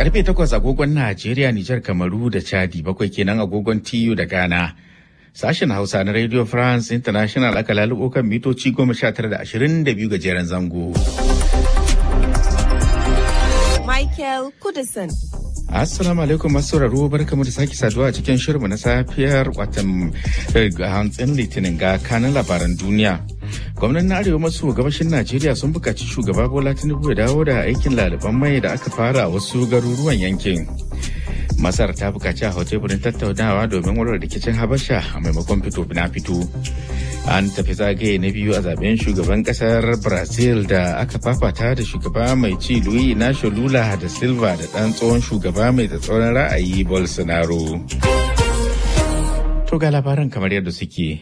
Karfe takwas agogon Najeriya, Nijar, Kamaru da Chadi bakwai kenan agogon TU da Ghana. Sashen Hausa na Radio France International aka lalubo kan mitoci goma sha tara da ashirin da biyu gajeren zango. Michael Kudison. Assalamu alaikum masu sauraro barkamu da sake saduwa a cikin shirinmu na safiyar watan hantsin litinin ga kanin labaran duniya. Gwamnan na Arewa maso gabashin Najeriya sun buƙaci shugaba Bola Tinubu ya dawo da aikin laliban mai da aka fara a wasu garuruwan yankin. Masar ta buƙaci a teburin tattaunawa domin warware rikicin Habasha a maimakon fito na fito. An tafi zagaye na biyu a zaben shugaban kasar Brazil da aka fafata da shugaba mai ci Luis Inacio Lula da Silva da ɗan tsohon shugaba mai tsatsauran ra'ayi Bolsonaro. To ga labaran kamar yadda suke.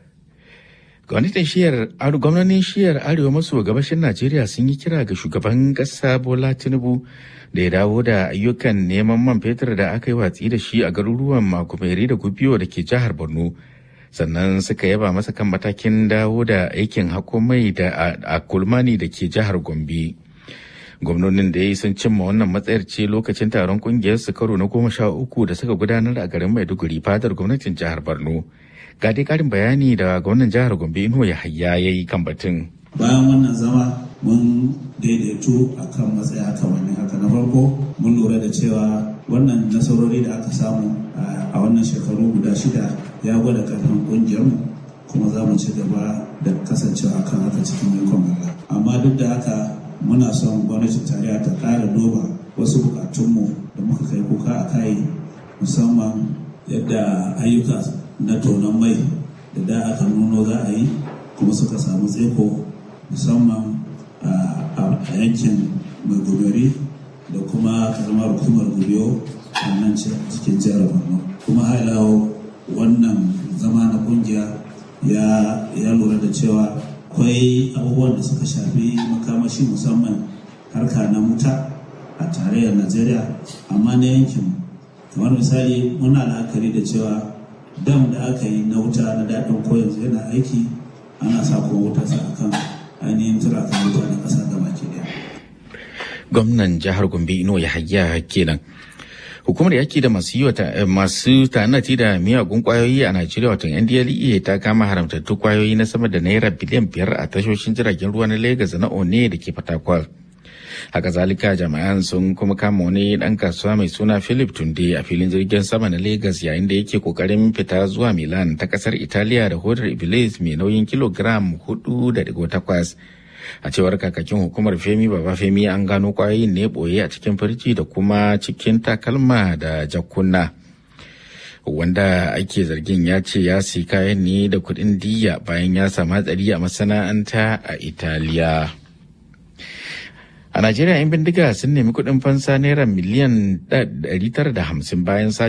Gwamnatin shiyar gwamnanin shiyar arewa maso gabashin Najeriya sun yi kira ga shugaban ƙasa Bola Tinubu da ya dawo da ayyukan neman man fetur da aka yi watsi da shi a garuruwan Makumeri da Gubiyo da ke jihar Borno. Sannan suka yaba masa kan matakin dawo da aikin mai da a Kulmani da ke jihar Gombe. Gwamnonin da ya yi sun cimma wannan matsayar ce lokacin taron kungiyar su karo na goma sha uku da suka gudanar a garin Maiduguri fadar gwamnatin jihar Borno. ga dai karin bayani da gwamnan jihar gombe ino ya hayya ya yi kan batun bayan wannan zama mun daidaito a kan matsaya kamannin haka na farko mun lura da cewa wannan nasarori da aka samu a wannan shekaru guda shida ya gwada karfin kungiyarmu kuma za mu ci gaba da kasancewa kan haka cikin yankon Allah amma duk da haka muna son gwamnatin tarayya ta ƙara duba wasu bukatunmu da muka kai kuka a kai musamman yadda ayyuka na tonon mai da da aka nuno za a yi kuma suka samu tseko musamman a yankin mai goberi da kuma karamar hukumar gubiyo a nan cikin jihar borno kuma hailawo wannan zama na kungiya ya lura da cewa akwai abubuwan da suka shafi makamashi musamman harka na wuta a tarayyar najeriya amma na yankin kamar misali muna la'akari da cewa dam da aka yi na wuta na daɗin ko yanzu yana aiki ana sa kuma wuta sa akan ainihin turakan wuta na ƙasa gaba ke daya. Gwamnan jihar Gombe Ino ya hayya kenan. Hukumar yaki da masu yi masu tanati da miyagun kwayoyi a Najeriya wato NDLEA ta kama haramtattu kwayoyi na sama da naira biliyan biyar a tashoshin jiragen ruwa na Legas na One da ke Fatakwal. haka zalika jami'an sun kuma kama wani dan kasuwa mai suna philip tunde a filin jirgin sama na lagos yayin da yake kokarin fita zuwa milan ta kasar italiya da hodar iblis mai nauyin kilogram 4.8 a cewar kakakin hukumar femi baba femi an gano kwayoyin ne boye a cikin firji da kuma cikin takalma da jakuna wanda ake zargin ya ce ya si kayan ne da kuɗin diya bayan ya samu hatsari a masana'anta a italiya A Najeriya 'yan bindiga sun nemi kuɗin fansa naira miliyan 950 bayan